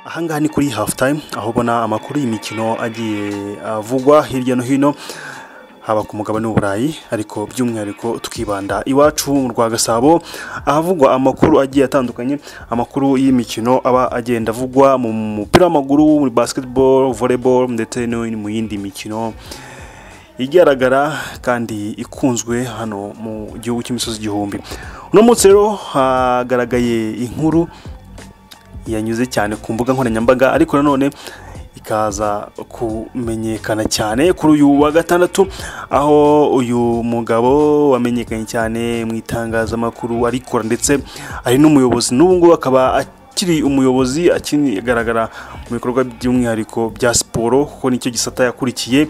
ahangaha ni kuri hafu tayimu aho ubona amakuru y'imikino agiye avugwa hirya no hino haba ku mugabane w'uburayi ariko by'umwihariko twibanda iwacu mu rwa gasabo ahavugwa amakuru agiye atandukanye amakuru y'imikino aba agenda avugwa mu mupira w'amaguru muri basketball volleyball ndetse no mu yindi mikino igaragara kandi ikunzwe hano mu gihugu cy'imisozi igihumbi uno munsi rero hagaragaye inkuru yanyuze cyane ku mbuga nkoranyambaga ariko nanone ikaza kumenyekana cyane kuri uyu wa gatandatu aho uyu mugabo wamenyekanye cyane mu itangazamakuru arikora ndetse ari n'umuyobozi n'ubu ngubu akaba akiri umuyobozi akigaragara mu bikorwa by'umwihariko bya siporo kuko nicyo gisata yakurikiye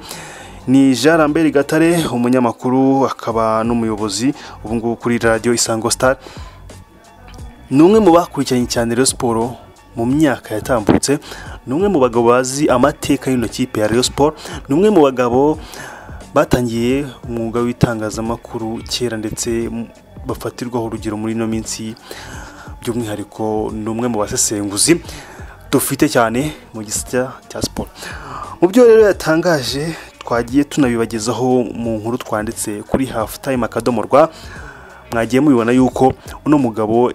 ni jean lambert gatare umunyamakuru akaba n'umuyobozi ubu ngubu kuri radiyo isango sitari ni umwe mu bakurikiranye cyane rero siporo mu myaka yatambutse ni umwe mu bagabo bazi amateka y'ino kipe ya Rayon Sport ni umwe mu bagabo batangiye umwuga w'itangazamakuru kera ndetse bafatirwaho urugero muri ino minsi by'umwihariko ni umwe mu basesenguzi dufite cyane mu gisata cya siporo mu byo rero yatangaje twagiye tunabibagezaho mu nkuru twanditse kuri hafu tayime akadomo rwa mwagiye mubibona yuko uno mugabo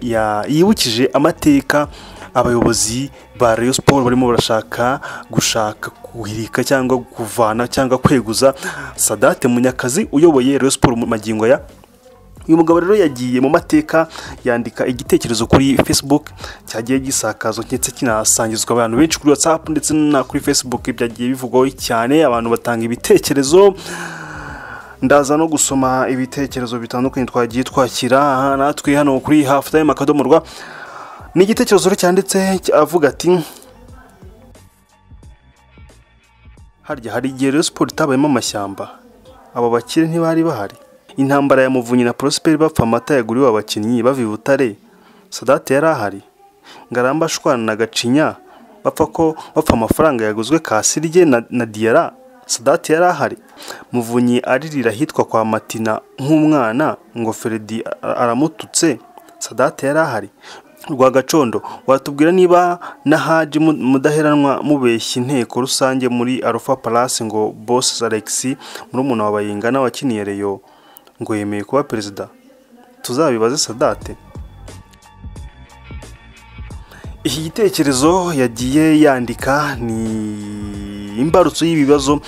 yibukije amateka abayobozi ba Rayon Sport barimo barashaka gushaka kuhirika cyangwa kuvana cyangwa kweguza Sadate Munyakazi uyoboye Rayon Sport mu magingo ya uyu mugabo rero yagiye mu mateka yandika igitekerezo kuri Facebook cyagiye gisakazwa ndetse kinasangizwa abantu benshi kuri WhatsApp ndetse na kuri Facebook byagiye bivugwaho cyane abantu batanga ibitekerezo ndaza no gusoma ibitekerezo bitandukanye twagiye twakira natwe hano kuri hafu tayime akadomo rwa ni igitekerezo cyanditse avuga ati harya hari igihe rero siporo itabayemo amashyamba abo bakire ntibari bahari intambara ya muvunyi na porosiperi bapfa amata yaguriwe abakinnyi bava i butare sadate yari ahari ngaramba ashwana na gacinya bapfa ko bapfa amafaranga yaguzwe kasirye na diyara sadate yari ahari muvunyi aririra ahitwa kwa matina nk'umwana ngo feredi aramututse sadate yari ahari rwagacondo watubwira niba na haji mudaheranwa mubeshya inteko rusange muri arufa palasi ngo boss alexi murumuna wa bayingana wakiniye reyo ngo yemeye kuba perezida tuzabibaze sadate iki gitekerezo yagiye yandika ni imbarutso y'ibibazo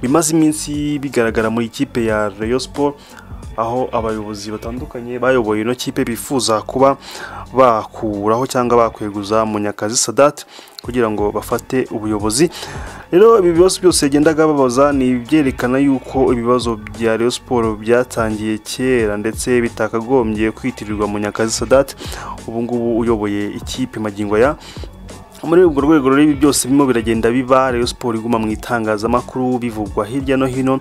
bimaze iminsi bigaragara muri ikipe ya Rayon Sport aho abayobozi batandukanye bayoboye ino kipe bifuza kuba bakuraho cyangwa bakweguza munyakazi sadate kugira ngo bafate ubuyobozi rero ibi bibazo byose yagendaga babaza ni ibyerekana yuko ibibazo bya Rayon Sport byatangiye kera ndetse bitakagombye kwitirirwa munyakazi sadate ubu ngubu uyoboye ikipe magingo ya muri urwo rwego rero ibi byose birimo biragenda biba Rayon Sport iguma mu itangazamakuru bivugwa hirya no hino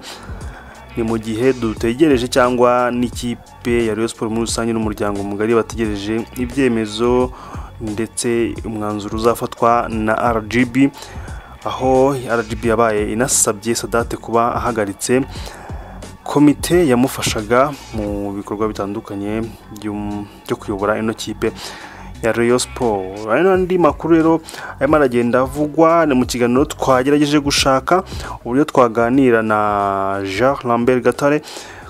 ni mu gihe dutegereje cyangwa n'ikipe ya Rayon Sport muri rusange n'umuryango mugari bategereje ibyemezo ndetse umwanzuro uzafatwa na RGB aho RGB yabaye inasabye Sadate kuba ahagaritse komite yamufashaga mu bikorwa bitandukanye byo kuyobora ino kipe ya Rayon Sport hari n'andi makuru rero arimo aragenda avugwa ni mu kiganiro twagerageje gushaka uburyo twaganira na Jean Lambert Gatare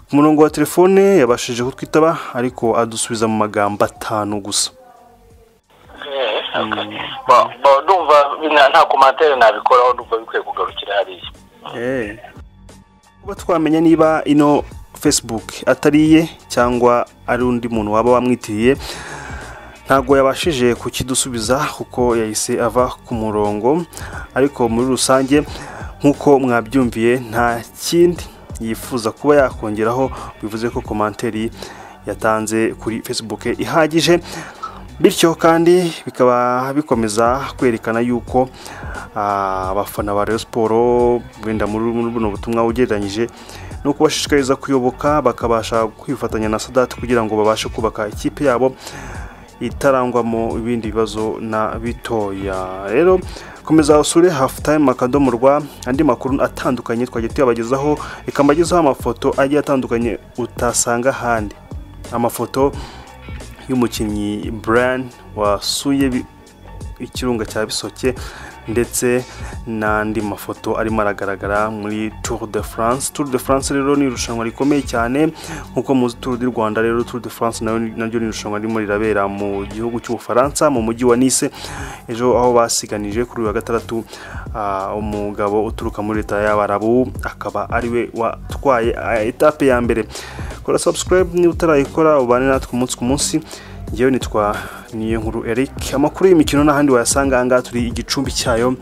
ku murongo wa telefone yabashije kutwitaba ariko adusubiza mu magambo atanu gusa ndumva nta komantere nabikoraho ndumva bikwiye kugarukira hariya kuba twamenya niba ino facebook atari iye cyangwa ari undi muntu waba wamwitiriye ntabwo yabashije kukidusubiza kuko yahise ava ku murongo ariko muri rusange nk'uko mwabyumviye nta kindi yifuza kuba yakongeraho bivuze ko komanteri yatanze kuri facebook ihagije bityo kandi bikaba bikomeza kwerekana yuko abafana ba Rayon Sport wenda muri buno butumwa ugereranyije no kubashishikariza kuyoboka bakabasha kwifatanya na sadati kugira ngo babashe kubaka ikipe yabo itarangwamo ibindi bibazo na bitoya rero komeza usure hafu tayime akadomo rwa andi makuru atandukanye twagiye tuyabagezaho ikambagezaho amafoto agiye atandukanye utasanga ahandi amafoto y'umukinnyi burani wasuye ikirunga cya bisoke ndetse n'andi mafoto arimo aragaragara muri tour de france tour de france rero ni irushanwa rikomeye cyane nk'uko muzi tour du rwanda rero tour de france nayo naryo ni irushanwa ririmo rirabera mu gihugu cy'ubufaransa mu mujyi wa nice ejo aho basiganije kuri uyu wa gatandatu ah, umugabo uturuka muri leta y'abarabu akaba ariwe watwaye ah, etape ya mbere kora subscribe niba utarayikora ubane natwe umunsi ku munsi ngewe nitwa niyo nkuru eric amakuru y'imikino n'ahandi wayasanga ahangaha turi igicumbi cyayo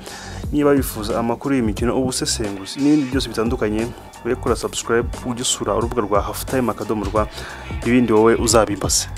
niba wifuza amakuru y'imikino ubusesenguzi n'ibindi byose bitandukanye we kora subscribe ujye usura urubuga rwa hafutayime akadomo rwa ibindi wowe uzabimbaze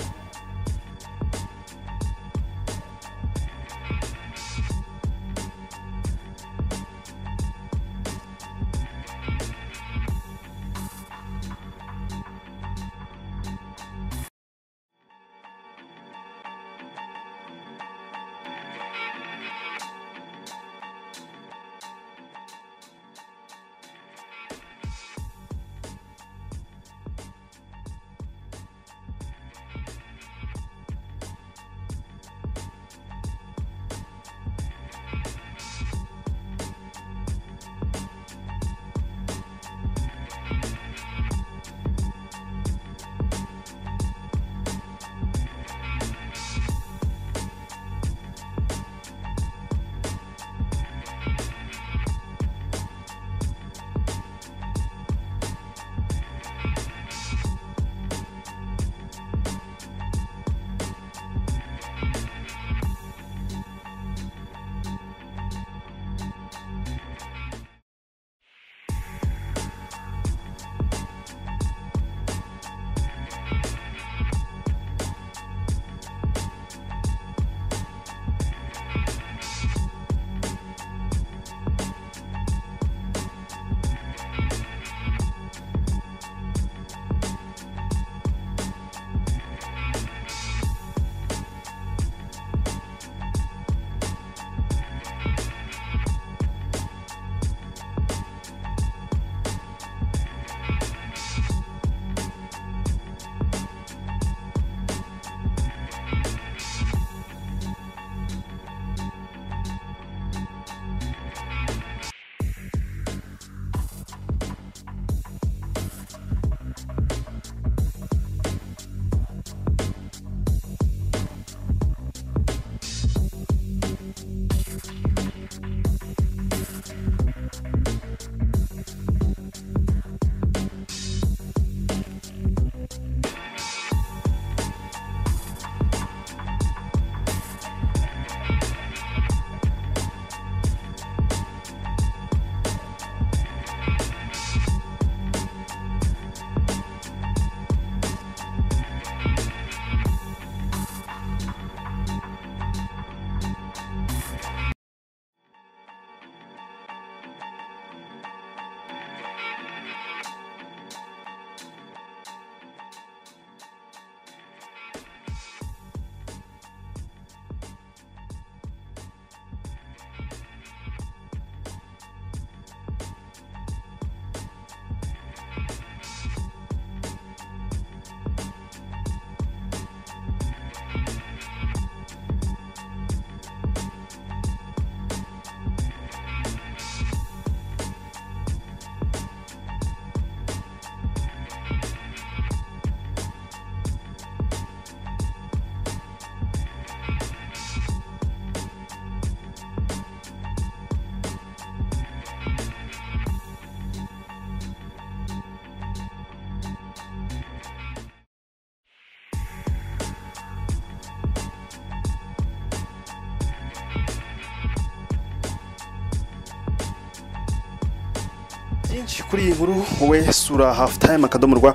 byinshi kuri iyi nkuru wowe sura hafutayime akadomo rwa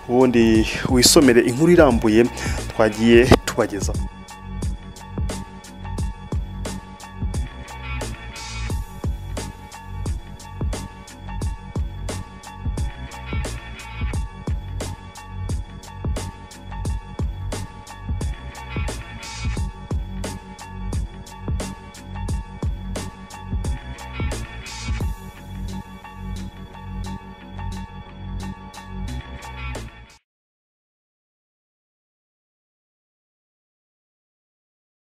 ubundi wisomere inkuru irambuye twagiye tubagezaho